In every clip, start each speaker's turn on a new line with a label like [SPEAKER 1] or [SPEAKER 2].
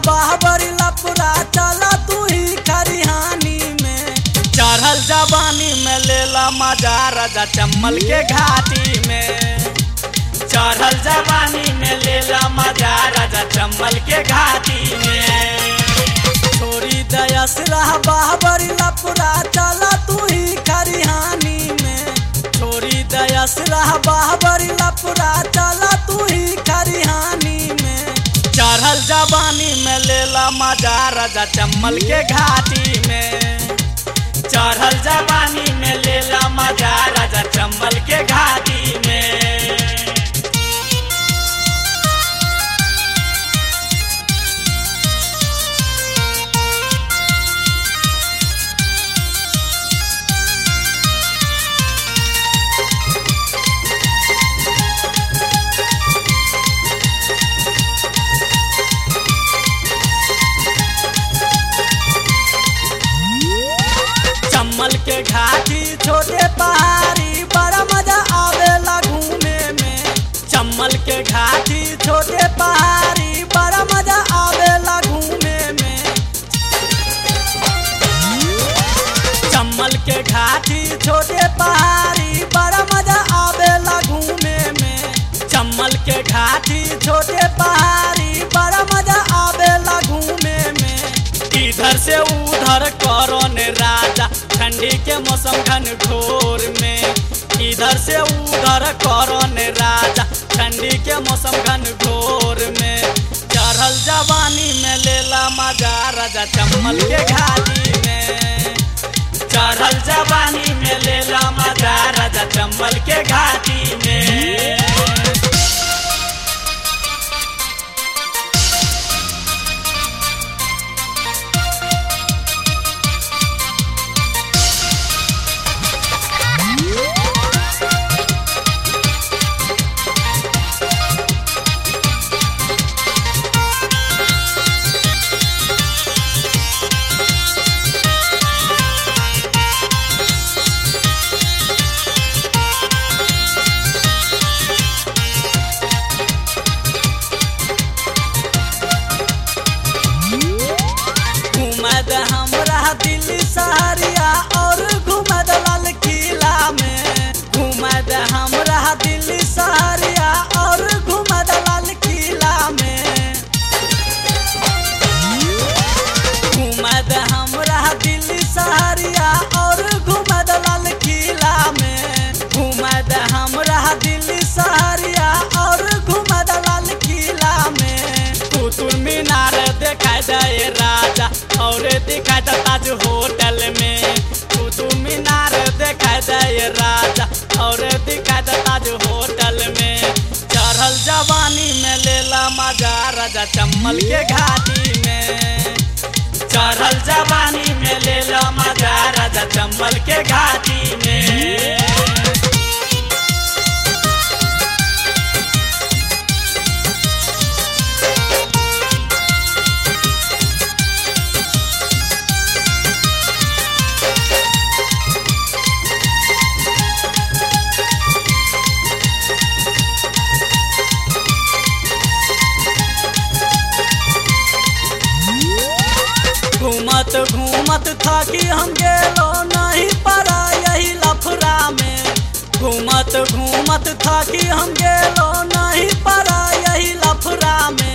[SPEAKER 1] बाहबरी लपुरा चला तू ही खरिहानी में चढ़ल जवानी में लेला मजा राजा चम्मल के घाटी में चढ़ल जवानी में लेला मजा राजा चम्मल के घाटी में छोरी दयस रह बाहबरी लपुरा चला तू ही खरिहानी में छोरी दयस रह बाहबरी लपुरा चला तू ही खरिहानी में चढ़ल जवानी में लेला मजा राजा चम्मल के घाटी में चढ़ल जवानी में लेला मजा राजा चम्मल के घाटी में चम्मल के घाटी छोटे पहाड़ी बड़ा मजा आवेला घूमे में चम्मल के घाटी छोटे पहाड़ी बड़ा मजा आवेला घूमे में चम्मल के घाटी छोटे पहाड़ी बड़ा मजा आवेला घूमे में चम्मल के घाटी छोटे पहाड़ी बड़ा मजा आवेला घूमे में इधर से उधर करो ने राजा ठंडी के मौसम घन घोर में इधर से उधर करो ने राजा ठंडी के मौसम घन घोर में चढ़ल जवानी में लेला मजा राजा चम्मल के घाटी में चढ़ल जवानी में लेला मजा राजा चम्मल के घाटी में घुमद हमरा दिल्ली सहरिया और घुमद लाल किला में घुमद हमरा दिल्ली सहरिया और घुमद लाल किला में घुमद हमरा दिल्ली सहरिया और घुमद लाल किला में घुमद हमरा दिल्ली सहरिया और घुमद लाल किला में कुतुब मीनार देखाई दे राजा और दिखाई दे ताज होटल में कुतुब मीनार देखाई दे राजा और दिखाई दे ताज होटल में चढ़ल जवानी में लेला मजा राजा चम्मल के घाटी में चढ़ल जवानी में लेला मजा राजा चम्मल के घाटी में घूमत घूमत थकी हम गेलो नहीं पड़ा यही लफड़ा में घूमत घूमत थकी हम गेलो नहीं पड़ा यही लफड़ा में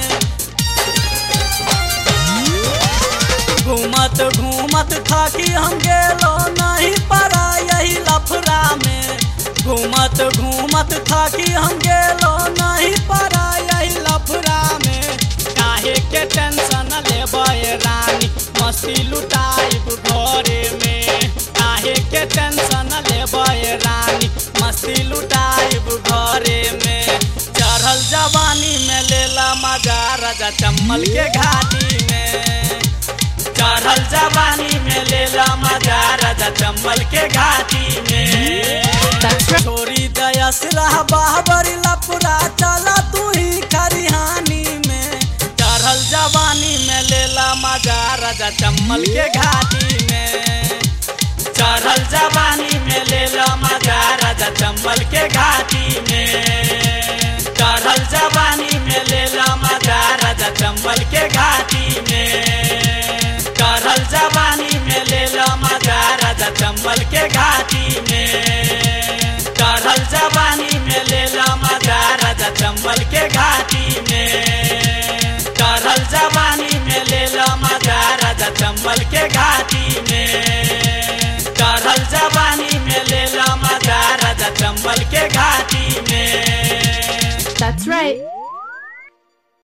[SPEAKER 1] घूमत घूमत थकी हम गेलो नहीं पड़ा यही लफड़ा में घूमत घूमत थकी हम गेलो नहीं पड़ा यही लफड़ा में काहे के टेंशन लेबे रानी मस्ती लुटाइब घरे में काहे के टेंशन लेबे रानी मस्ती लुटाइब घरे में चढ़ल जवानी में लेला मजा राजा चम्मल के घाटी में चढ़ल जवानी में लेला मजा राजा चम्मल के घाटी में
[SPEAKER 2] That's right.
[SPEAKER 1] छोरी दयस रह बाहबरी लपुरा चला तू ही खरिहानी में चढ़ल जवानी में लेला मजा राजा चम्मल के घाटी में चढ़ल जवानी में लेला मजा राजा चम्मल के घाटी में चढ़ल जवानी में लेला मजा राजा चम्बल के घाटी चम्मल के घाटी में चढ़ल जवानी में लेला मजा राजा चम्मल के घाटी में चढ़ल जवानी में लेला मजा राजा चम्मल के घाटी में चढ़ल जवानी में लेला मजा राजा चम्मल के घाटी में
[SPEAKER 2] That's right.